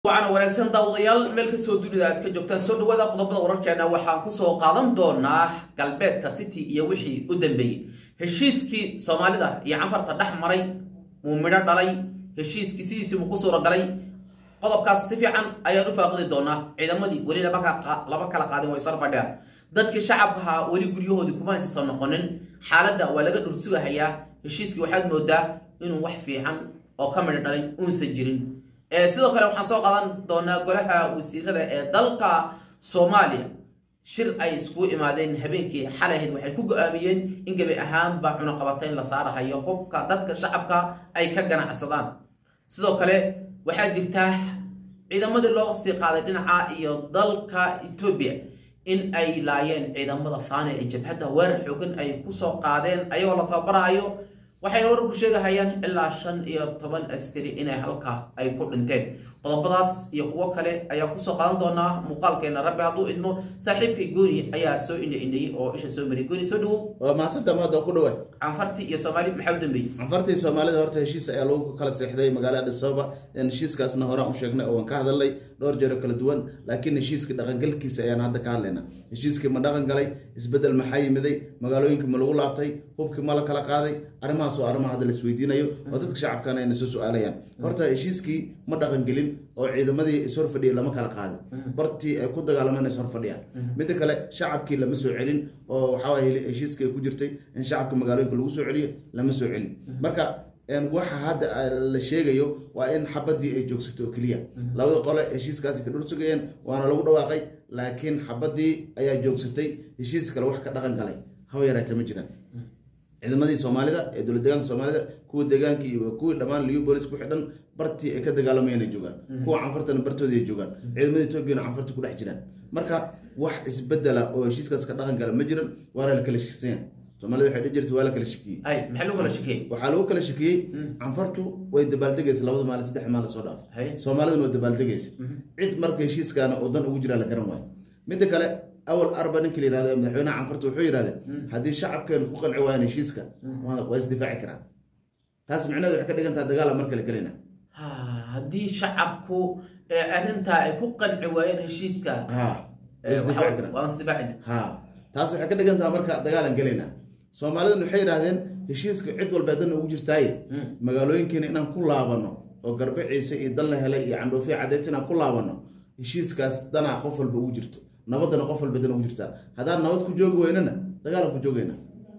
wacan wanaagsan daawadayaal meel kastoo dunida aad ka joogtaan soo dhawaada qodobada wararkeena waxaan kusoo qaadan doonaa galbeedka city iyo wixii u dambeeyey heshiiskii soomaalida iyo canfarta dhex maray muu midho dhalay heshiiskii sidiisii muu ku suuragalay qodobkaas si fiican ayaan u faaqidi doonaa ciidamadii weli laba kala qaadin way sar fadhiyaan dadkii shacabkaha weli guryahoodii kuma haysasan noqonin xaaladda waa laga dhursugahayaa heshiiskii waxaad moodaa inuu wax fiican oo ka midho dhalay uunsan jirin sidoo kale waxaan soo qaadan doonaa golaha wasiirada ee dalka soomaaliya shir ay iskugu imaadeen habeenkii xalahayd waxay ku go-aamiyeen in gebi ahaanba cunaqabatayn la saarahayo hubka dadka shacabka ay ka ganacsadaan sidoo kale waxaa jirta ciidamadii loo sii qaaday dhinaca iyo dalka etoobiya in ay laayeen ciidamada faane ee jabhadda weerar xoogan ay kusoo qaadeen ayagoo la tababarahayo waxay wararku sheegahayaan ilaa shan iyo toban askari inay halkaa ay ku dhinteen qodobadaas iyo kuwo kale ayaa kusoo qaadan doonaa muuqaalkeena rabbi hadduu idmo saaxiibkay gooni ayaa soo indha indhayey oo isha soo mariyay gooni soo dhawow waa mahadsantaa maada ku dhawa canfartii iyo soomaali maxaa u dambeeyey canfartii soomaalida horta heshiis ayaa lagu kala seexday magaalada addis ababa heshiiskaasna horaan u sheegnay oo waan ka hadalnay dhowr jeero kala duwan laakiin heshiiska dhaqangalkiisa ayaan hadda ka hadlaynaa heshiiskii ma dhaqan galay isbedel maxaa yimiday magaalooyinka ma lagu laabtay hubkii ma la kala qaaday arrimahaas oo arrimaha hadda la isweydiinayo oo dadka shacabkana ayna soo su-aalayaan horta heshiiskii ma dhaqan gelin oo ciidamadii ishor fadhiyay lama kala qaadin bartii ay ku dagaalameen ishor fadhiyaan midda kale shacabkii lama soo celin oo waxaa heshiiskii ay ku jirtay in shacabka magaalooyinka lagu soo celiyo lama soo celin marka waxa hadda la sheegayo waa in xabadii ay joogsato oo keliya labada qole heshiiskaasi ka dhur sugayeen waana lagu dhawaaqay laakiin xabadii ayaa joogsatay heshiis kale wax ka dhaqan galay haba yaraata ma jiraan ciidamadii soomaalida ee dowlad deegaanka soomaalida kuwa deegaanka iyo kuwii dhammaan liu bolis ku xidhan bartii ay ka dagaalamayeen ay joogaan kuwa canfartana bartoodii ay joogaan ciidamada etoobiyana canfarta ku dhex jiraan marka wax isbedela oo heshiiskaas ka dhaqan gala ma jiran waana la kala shekisanya soomaalida waxay dhihi jirta waa la kala shekiyey ay maxaa lagu kala shakiyey waxaa lagu kala shakiyey canfartu way dabaaldegaysa labada maalin saddex maalin soo dhaaf Hay. soomaaliduna way dabaaldegaysa cid marka heshiiskaana oo dan ugu jiraa la garan waayo midda kale awal arba ninka la yihahdo ee madaxweynaha canfarta wuxuu yidhahdeen haddii shacabkeenu ku qanci waayaan heshiiska waa waa isdifaaci karaan taas micnaheedu waxay ka dhigan tahay dagaala mar kale gelayna Ha, haddii shacabku ee arrintaa ay ku qanci waayeen heshiiska ha way isdifaaci karaan waan isdifaacina ha taas waxay ka dhigan tahay marka dagaalan gelayna soomaalidan waxay yidhahdeen heshiiska cid walba dan ugu jirtaaye magaalooyinkeena inaan ku laabano oo garbe ciise iyo dan la helay iyo candhoofiya cadeet inaan ku laabano heshiiskaas danaa qof walba ugu jirto nabadana qof walba dan ugu jirtaa haddaan nabad ku joogi weynana dagaalan ku joogayna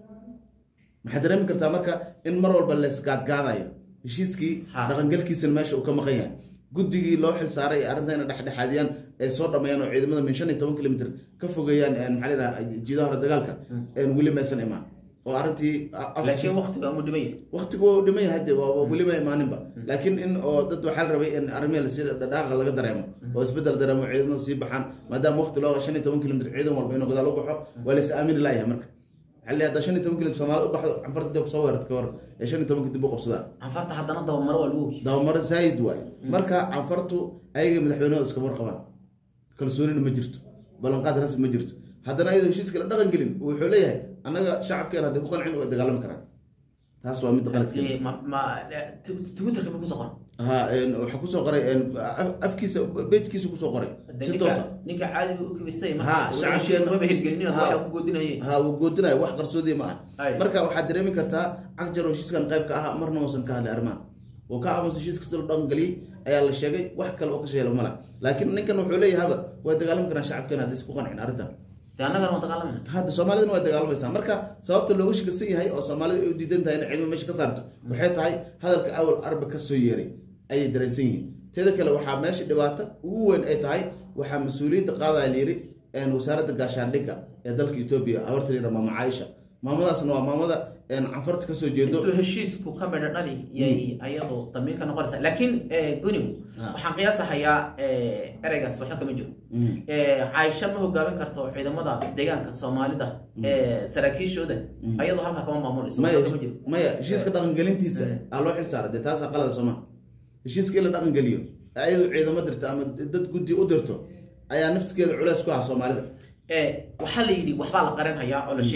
maxaad dareemi kartaa marka in mar walba laysgaadgaadayo heshiiskii Ha. dhaqangalkiisana meesha uu ka maqan yahay guddigii loo xil saaray ee arrinta inay dhexdhexaadiyaan ay soo dhameeyaan oo ciidamada min shan iyo toban kilomitr ka fogeeyaan een maxaa la yidhaha jiidaha hore dagaalka een weli maysan imaan oo arrintii laakiin waqtiga umu dhimaya waqtigu waa dhiman yahay dee waa weli ma imaaninba laakiin in oo dad waxaa la rabay in arrimihi lasii dhaqaaqa laga dareemo oo isbedel dareemo ciidamada sii baxaan maadaama waqti loo shan iyo toban kilomitr ciidan walba inuu gadaal u baxo waa lais aamini laayahay marka waxaa la haddaa shan iyo toban kilomitr soomaalida u baxdo canfarta dib kusoo weerarta ka hor ee shan iyo tobanka dib u qabsadaa canfarta haddana dabamaro waa lagu ogi dabamaro zaayid waaye marka canfartu ayaga madaxweynahooda iska warqabaan kalsoonina ma jirto ballanqaad rasmi ma jirto haddana ayadoo heshiiska la dhaqan gelin wuxuu leeyahay annaga shacabkeena hadday ku qancin way dagaalami karaan taas waa mid qaladkeeda Ee, ma ma twitterka ma kusoo qoran ha een, waxaa kusoo qoray een, af- afkiisa bejkiisa kusoo qoray Hadee si ninka- toosa ninka caadiga u kibisay Ha, markaas shacabkeena- heshiis maba hirgelinin Ha. waxaa ku goodinayay ha uu goodinayo wax qarsoodi ma Ay. ah marka waxaad dareemi kartaa cagjar oo heshiiskan qayb ka ah marna uusan ka hadlay arrimahan oo ka aamusa heshiiska sida loo dhaqan geliyey ayaa la sheegay wax kale oo ka sheelo mala laakiin ninkan wuxuu leeyahay haba way dagaalami karaan shacabkeena haddii is ku qancin arrintan dee annagana waan dagaalamana hadda soomaalidana way dagaalamaysaa marka sababta looga shakisan yahay oo soomaalida ay u diidan tahay inay ciidamo meesha ka saarto waxay tahay hadalka awal arba ka soo yeeray ayay dareensan yihiin teeda kale waxaa meesha dhibaato ugu weyn ay tahay waxaa mas-uuliyadda qaadaya layiri een, wasaaradda gaashaandhigga ee dalka etoobiya habarta layidha maama caaisha maamadaasna waa maamada een, canfarta kasoo jeedo intuu heshiisku ka midho dhali yay ayadu damiin ka noqonaysa laakiin gunigu Ah. waxaan qiyaasahayaa eh, ereygaas waxba kama jiro Mm. Eh, caaisha ma hogaamin karto ciidamada deegaanka soomaalida ee saraakiishooda ayadoo halkaa kama maamulayso maya waxba kama jiro maya heshiiska dhaqangelintiisa aa loo xil saara dee taasaa qalada sooma heshiiska in la dhaqangeliyo ayadu ciidamo dirto ama dad guddi u dirto ayaa naftigeeda culeys ku ah soomaalida Eh, waxaa la yidhi waxbaa la qaranhayaa oo la sheegahaya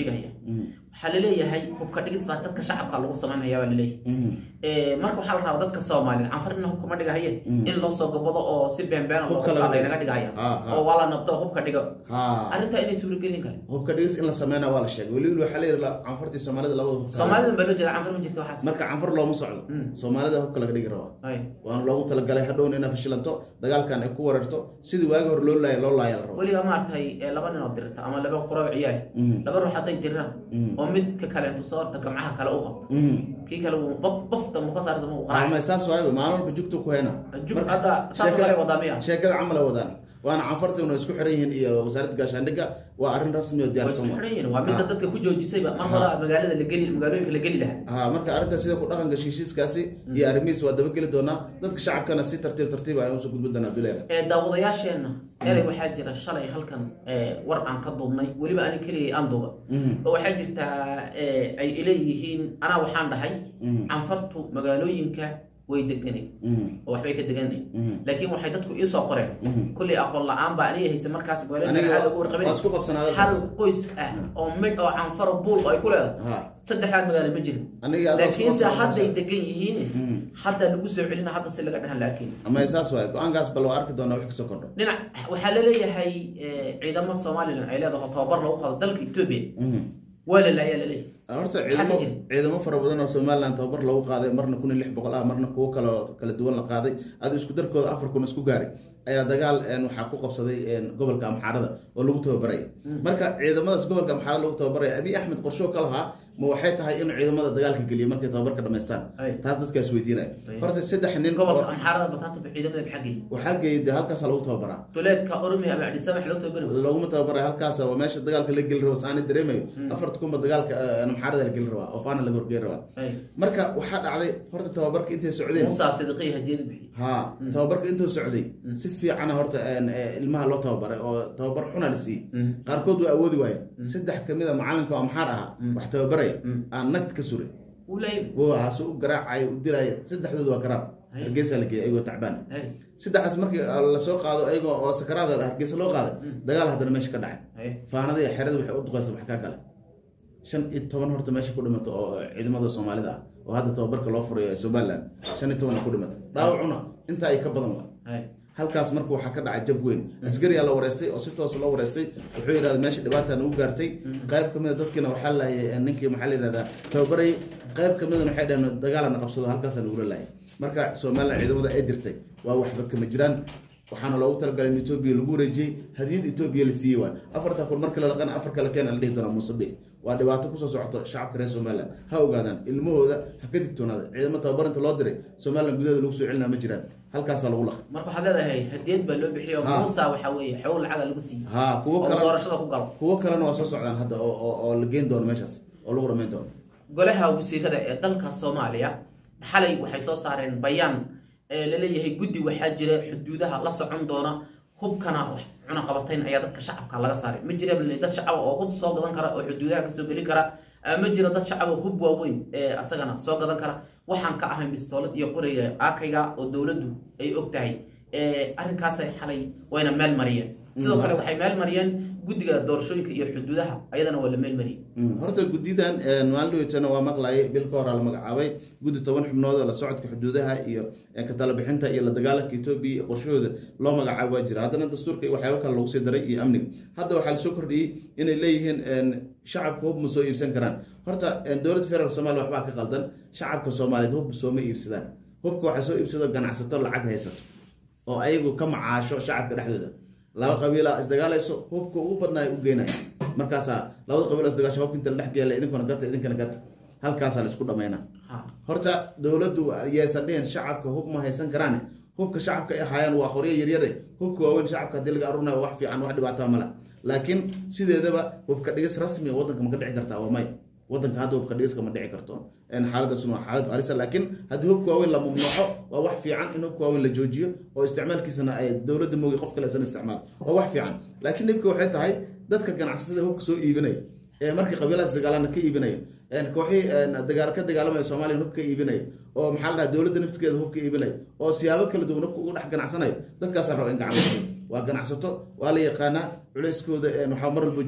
waxaa laleeyahay hubka dhigis baa dadka shacabka lagu samaynaya baa laleeyahay marka waxaa la rabaa dadka soomaaliyeed canfar ina hubka ma dhigahaye in loo soo gabado oo si beenbeena Hubka hubka laga dhigo. laynaga dhigahaya Ah, ah. oo waa la nabdo hubka dhigo ha arrintaa inay suuragelin kare hubka dhigis in la sameynaa waa la sheegay weliba waxaa la yidhi la- canfartii soomaalida labada hubka soomaalidan baa loo jeeda canfar ma jirto waxaas marka canfar looma socdo Mm. soomaalida hubka laga dhigi rabaa Ay. waana loogu talagalay hadhowna inaa fashilanto dagaalkan ay ku wareerto sidii waagi hore loo laaya loo laaya la rabo weligaa maaragtay ee laba nin oo dirta ama laba quroo ciyaal Mm. laba ruux hadday diraan Mm. oo mid ka kaleentu soo orta gamcaha kale u qabto Mhm. kii kale uu baf bafta mu ka saarsa ma u Ah, qaaca ma saas waayba maalin walba jugta ku heyna Jug Marka hadda saas sheekada- kale wadaa miya? sheekada camal ay wadaan waana canfarta inay isku xiran yihiin iyo wasaaradda gaashaandhigga waa arrin rasmi oo way isku diyaarsan xidhan yihiin waa midda Ah. dadka ku joojisayba mar hore magaalada la geli magaalooyinka la geli lahaa ha marka arrinta sida ku dhaqanka heshiiskaasi iyo arrimihiis waa dabageli doonaa dadka shacabkana si tartiib tartiib ay usoo gudbin doonaa duleera ee daawadayaasheenna erey waxaa jira shalay halkan ee, war aan ka duubnay weliba ani keligay aan duuba oo waxaa jirtaa ee, ay ileeyihiin anaa waxaan dhahay Mhm. canfartu magaalooyinka way deganay oo waxbay ka deganay laakiin waxay dadku iisoo qoreen kulley aqoon la-aan baa aniga haysa markaas magaalooyinka Aniga aad ugu warqabin waa isku qabsanaa hal qoys ah oo mid oo canfaro buul oo ay ku leedahay ha saddexdaa magaalo ma jirin aniga adaa isku laakiinse qabsanaa hadday meesha. degan yihiin Mhm. hadda lagu soo celina hadda si laga dhahan laakiin ama saas waay go-aankaas bal waa arki doonaa wax kasoo kordho dhinac waxaa laleeyahay eh, ciidamo somalilan ay leedahay oo tababar lagu qado dalka etoobiya Mhm. waa la laayaa laleeyahay horta Maxaa ciidamo ka jira? ciidamo fara badan oo somaliland tababar lagu qaaday marna kun iyo lix boqol ah marna kuwo kale oo kala duwan la qaaday adi isku darkooda afar kun isku gaaray ayaa dagaal een, waxaa ku qabsaday een, gobolka amxaarada oo lagu tababaraya marka ciidamadaas gobolka amxaarada lagu tababaraya abiy axmed qorshoo ka lahaa ma waxay tahay in ciidamada dagaalka geliyo markay tababarka dhamaystaan Ay. taas dadkaas weydiinaya Ay. horta saddex nin gobolka oo- amxaarada bataanta ba ciidamada maxaa geeyay waxaa geeyay dee halkaasaa lagu tababaraa duleedka oromia ama adisaba wax loo tababari laguma tababaray halkaas waa meesha dagaalka la geli rabo saani dareemayo afarta kunba dagaalka eh, amxaarada la geli rabaa oo faana laga horgeyn rabaa Ay. marka waxaa dhacday horta tababarka intay socdeen musa sidiqiya hadiyadu bixiyey ha tababarka intuu socday si fiicana horta een, eh, ilmaha loo tababaray oo tababar xuna la siiyey Mm. qaarkood waa awoodi waayeen saddex kamid a macalinka oo amxaar ahaa wax tababaraya aan nagta ka suray wuu laayay haasu u garaacayo u dilaya saddexdooda waa garaab Ay. hargeysa la geeyay ayagoo tacbaan Ay. saddexdaas markii lasoo qaado ayagoo oo sakaraada hargeysa loo qaaday dagaal haddana meesha ka dhacay Ay. faanada iyo xerada waxay u duqaysa wax kaa kale shan iyo toban horta meesha ku dhimato oo ciidamada soomaalida ah oo hadda tababarka loo furayo ee somaliland shan iyo toban ku dhimato dhaawacuna intaa ay ka badan waa Ay. halkaas marka waxaa ka dhacay jab weyn askariyaa la wareystay oo si toos loo wareystay wuxuu yidhahda meesha dhibaata nagu gaartay qayb kamid a dadkiina waxaa laayay ninkii maxaa la yidhahdaa tababarayay qayb kamidana waxay dhaheen dagaalana qabsado halkaasa nagula laayay marka somaliland ciidamada ay dirtay waa waxba kama jiraan waxaana loogu talagalay in etoobiya lagu wareejiyey hadiyad etoobiya la siiyey waay afarta kun markii la dhaqana afar kale keena la dhihi doonaa musabiix waa dhibaato kusoo socoto shacabka reer somaliland ha ogaadaan ilmahooda ha ka digtoonaada ciidamo tababarinta loo diray somaliland gudaheeda lagu soo celinaa ma jiraan halkaasaa lagu laqay marka waxaad leedahay hadiyad baa loo bixiyo Ha. musa waxaa weeye xoog lacaga lagu siiyey ha kuwo oo kale doorashada ku galo kuwo kalena waa soo socdaan hadda oo oo- oo la geyn doono meeshaas oo lagu dhamayn doono golaha wasiirada ee dalka soomaaliya xalay waxay soo saareen bayaan ee laleeyahay guddi waxaa jira xuduudaha la socon doona hubkana wax cunaqabatayn ayaa dadka shacabka laga saaray ma jira bal dad shacaba oo hub soo gadan kara oo xuduudaha kasoo gelin kara Ah, ma jiro dad shacaba hub waaweyn ee asagana soo gadan kara waxaan ka ahayn bistoolad iyo qoriga aakayga oo dowladdu ay og tahay Eh, arrinkaasay xalay wayna meel mariyeen sidoo kale waxay meel mariyeen guddiga doorashooyinka iyo xuduudaha ayadana waa la meel mariyey Mm, horta guddidan maalintana waa maqlayay bil ka hor la magacaabay guddi toban xubnood oo la socodka xuduudaha iyo eh, ka talabixinta iyo la dagaalanka etoobiya iyo qorshahooda loo magacaabo waa jira haddana dastuurka iyo waxyaabo kale lagu sii daray iyo amniga hadda waxaa lasoo kordhiyey inay leeyihiin een, shacabka hub ma soo iibsan karaan horta een, dowladda federaalk soomaaliya waxbaa ka qaldan shacabka soomaaliyeed hub sooma iibsadaan hubka waxaa soo iibsado ganacsato lacag haysato oo ayagu ka macaasho shacabka dhexdooda laba qabiila isdagaalayso hubka ugu badnaa ay u geynaya markaasaa labada qabiil isdagaasho hubka inta la dhex geela idinkuna gata idinkana gata halkaasaa la isku dhamayna Ha. horta dowladdu yeesan dhihin shacabka hub ma haysan karaane hubka shacabka ay ahaayeen waa qoryo yaryare hubka waaweyn shacabka haddii laga arunayo wax fiican wax dhibaataa male laakiin sideedaba hubka dhigis rasmi wadanka ma ka dhici kartaa waa may wadanka hadda hubka dhigiska ma dhici karto een xaaladaasuna waa xaalad halisa laakiin haddii hubka waaweyn la mamnuuco waa wax fiican in hubka waaweyn la joojiyo oo isticmaalkiisana ay dowladda moogi qof kale isan isticmaal waa wax fiican laakiin dhibka waxay tahay dadka ganacsatada hubka soo iibinaya ee markii qabiiladaas dagaalana ka iibinaya een kooxii een dagaal ka dagaalamaya soomaaliya hub ka iibinaya oo maxaa la dhaha dowladda naftigeeda hub ka iibinaya oo siyaabo kala duwan hubka ugu dhex ganacsanayo dadkaasaa raba in gacan la siiyo waa ganacsato waa la yaqaanaa culeyskooda een waxaa mar walba jiraa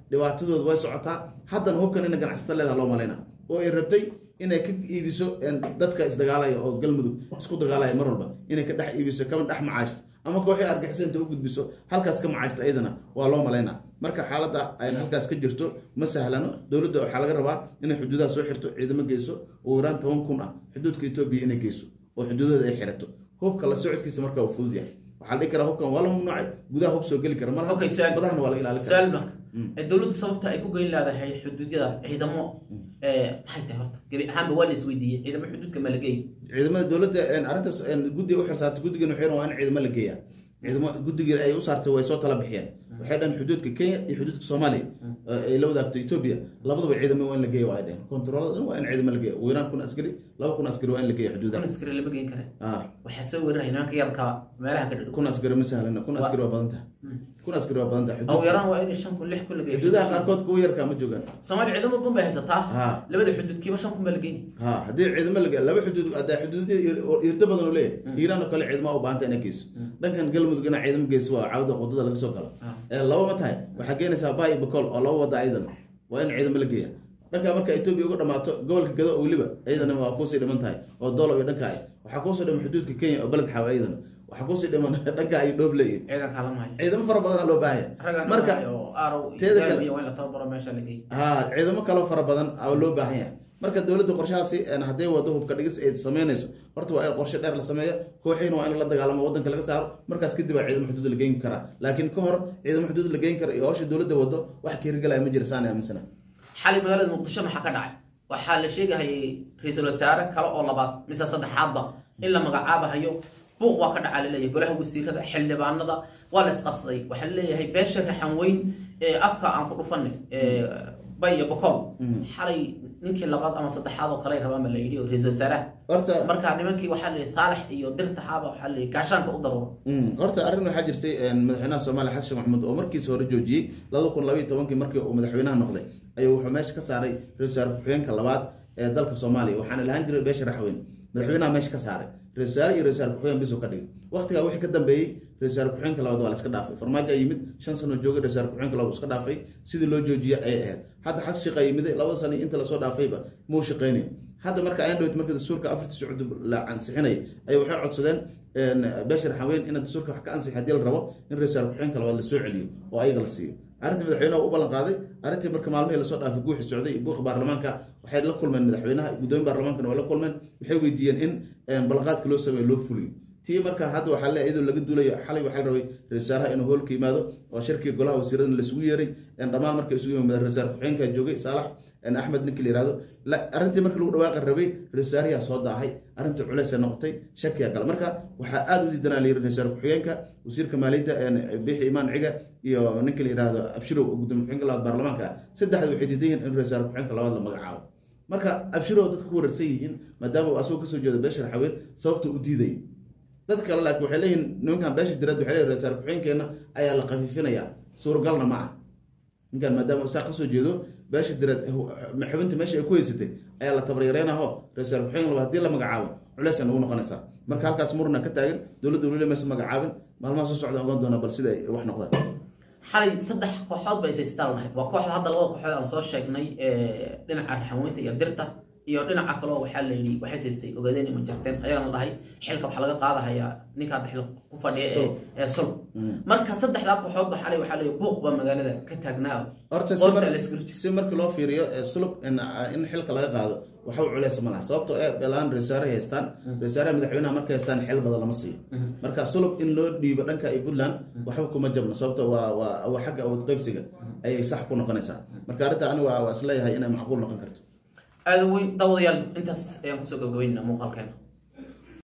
dhibaatadooda way socotaa haddana hubkan ina ganacsato leedaha loo malayna oo ay rabtay inay ka iibiso dadka isdagaalaya oo galmudug isku dagaalaya mar walba inay ka dhex iibiso kama dhex macaashto ama kooxii argixisa inta u gudbiso halkaas ka macaashto ayadana waa loo malaynaa marka xaaladda ay halkaas ka jirto ma sahlano dowladda waxaa laga rabaa inay xuduudaha soo xirto ciidamo geyso ugu yaraan toban kun ah xuduudka etoobiya inay geyso oo xuduudada ay xirato hubka la socodkiisa marka uu fudud yahay waxaa la dhihi karaa hubkan waa la mamnuucay gudaha hub soo geli kara mar Okay, su'aal- badahana waa laga ilaalin karaa su-aal marka ee dowladda sababta ay ku geyn leedahay xuduudyada ciidamo ee, maxay tahay horta gebi ahaanba waa la isweydiiyey ciidamo xuduudka ma la geey ciidamada dowladda arrintaas guddiga u xirsaartay guddigan waxay waa in ciidamo la geeyaa ciidamo guddigii ay u saartay way soo tala bixiyeen waxay dhahan xuduudka kenya iyo xuduudka soomaaliya ay la wadaagto etoobiya labadaba ciidamo waa in la geeya waa ay dhaheen kontaroolada dhan waa in ciidamo la geeya ugu yaraan kun askari laba kun askari waa in la geeya xuduudaha kun askari lama geyn kare Ah, waxaa soo weeraraya nimanka yarka meelaha ka dhadhow kun askari ma sahlana kun askari waa badan tahay kun askari waa badan tahay ugu xuduudka- yaraan waa in shan kun lix kun la geeyo xuduudaha qaarkood kuwa yarkaa ma joogaan soomaaliya ciidamo badan bay haysataa Ha. labada xuduudkiiba shan kun baa la geyni ha haddii ciidamo la laba xuduud hadda xuduudya irta badan oo leeyahay iiraan oo kale ciidamo u baahanta inay geyso dhankan galmudug inaa ciidamo geyso waa cawda wadada laga soo galo Ah. ee laba ma tahay waxaa keenaysaa baay iyo bakool oo laba wada ayadan waa in ciidamo la geeya dhanka marka etoobiya uga dhamaato gobolka gado oo weliba iyadana waa kuusii dhiman tahay oo doolo iyo dhanka ay waxaa kuusii dhiman xuduudka kenya oo beled xaawa iyadana waxaa kuusii dhiman dhanka ay dhooble iyo ciidanka lama hayo ciidamo fara badanaa loo baahaya raggan marka oo aarow teeda kale- iyo waa in la tababaro meesha la geey ha ciidamo kaloo fara badan oo loo baahan yahay marka dowladda qorshahaasi een, hadday wado hubka dhigis ay sameynayso horta waa in qorshe dheer la sameeyo kooxiina waa in la dagaalamo wadanka laga saaro markaas kadib waa ciidamo xuduud la geyn karaa laakiin ka hor ciidamo xuduud la geyn kara iyo howsha dowladda wado wax ka hirgalaya ma jira saan aaminsana xalay magaalada muqdisho maxaa ka dhacay waxaa la sheegahayay ra-iisul wasaare kale oo labaad mise saddexaadba in la magacaabahayo buuq waa ka dhacaa laleeyahay golaha wasiirada xildhibaanada waa la isqabsaday waxaa laleeyahay beesha raxan weyn ee afka aan ku dhufanay ee bay iyo bokool xalay ninkii labaad ama saddexaad oo kale rabaan ba la yidhi oo ra-iisul wasaaraha horta marka nimankii waxaa la yidhi saalax iyo dirtaxaaba waxaa la yidhi gaashaanka u daruuro Mm, horta arrin waxaa jirtay een, madaxweynaha soomaaliya xasan sheekh maxamuud oo markiisa hore joojiyey laba kun labaiyo tobankii markii uu madaxweynaha noqday ayuu wuxuu meesha ka saaray ra-iisul wasaare ku-xigeenka labaad ee dalka soomaaliya waxaana lahaan jiray beesha raxweyn madaxweynaha meesha ka saaray ra-isul wasaare iyo ra-isul wasaare ku-xigeen bisuu ka dhigay waqtigaa wixii ka dambeeyey ra-isul wasaare ku-xigeenka labaad waa la iska dhaafay farmaajo ayaa yimid shan sano joogay ra-isul wasaare ku-xigeenka labaad uu iska dhaafay sidii loo joojiyey ayay ahayd hadda xasan sheekh ayaa yimiday labada sano inta lasoo dhaafayba muu shaqeynayo hadda marka ayaan dhawt marka dastuurka afarta socod la ansixinay ay waxay codsadeen een, beesha raxaweyn in dastuurka wax ka ansixi haddii la rabo in ra-isul wasaare ku-xigeenka labaad lasoo celiyo oo ayaga la siiyo arrintii madaxweynaha u ballan qaaday arrintii marka maalmihii lasoo dhaafay guuxi socday iyo buuqa baarlamaanka waxay la kulmeen madaxweynaha gudoomiye baarlamaankana waa la kulmeen waxay weydiiyeen in een, ballanqaadka loo sameeyo loo fuliyo tii marka hadda waxaa le iyadoo laga duulayo xalay waxaa la rabay ra-isul wasaaraha inuu hoolka yimaado oo shirkii golaha wasiiradana laisugu yeeray een, dhammaan marka isugu yimaad ra-isul wasaare ku-xigeenka joogay saalax een, axmed ninki la yihahdo la- arrintii markii lagu dhawaaqi rabay ra-isul wasaariyaa soo daahay arrintii culeysay noqotay shakiyaa gala marka waxaa aada u diidanaa la yiri ra-isul wasaare ku-xigeenka wasiirka maaliyadda een, bixi imaan ciga iyo ninka la yihahdo abshirow oo gudoomiye ku-xigeenka labaad baarlamaanka ah saddexda waxay diidan yihiin in ra-isul wasaare ku-xigeenka labaad la magacaabo marka abshirow dadka ku wararsan yihiin maadaama uu asagoo kasoo jeedo beesha raxaween sababta u diiday dad kale laakiin waxay leeyihiin nimankan beesha dirad waxay leeyihin ra-isul ku-xigeenkeena ayaa la khafiifinayaa suuragalna ma ah ninkan maadaama saa kasoo jeedo beesha dirad xubinta meesha ay ku haysatay ayaa la tabaryareynaho ra-isul ku-xigeen laba haddii la magacaabo culeysay nagu noqonaysaa marka halkaas murna ka taagan dowladda weli maysa magacaabin maalmaha soo socda ogaan doona bal sida ay wax noqdaan xalay saddex kooxood ba isaystaan lahayd waa kooxda hadda labada kooxood aan soo sheegnay ee dhinaca raxanweynta iyo dirta iyo dhinaca kaleo waxaa la yidhi waxay saystay ogaadeen ima jarteen ayagana dhahay xilka waxaa laga qaadahayaa ninka hadda xil ku fadhiya ee ee sul marka saddexdaa kooxood ba xalay waxaa la yidhi buuq baa magaalada ka taagnaa horta si qoorta mar- la iskula jiro si markii loo fiiriyo ee sulub in in xilka laga qaado waxba culeysa ma laha sababtoo ee belaan resaare haystaan resaare madaxweynaha markay haystaan xil badan lama siiyo marka sulub in loo dhiibo dhanka iyo puntland waxba kuma jabno sababto waa waa waa xagga awood qaybsiga ayay sax ku noqonaysaa marka arrinta anigu waa waa isleeyahay inay macquul noqon karto aada weyn daawadayaal intaas ayaan kusoo gabagabaynaa muuqaalkeena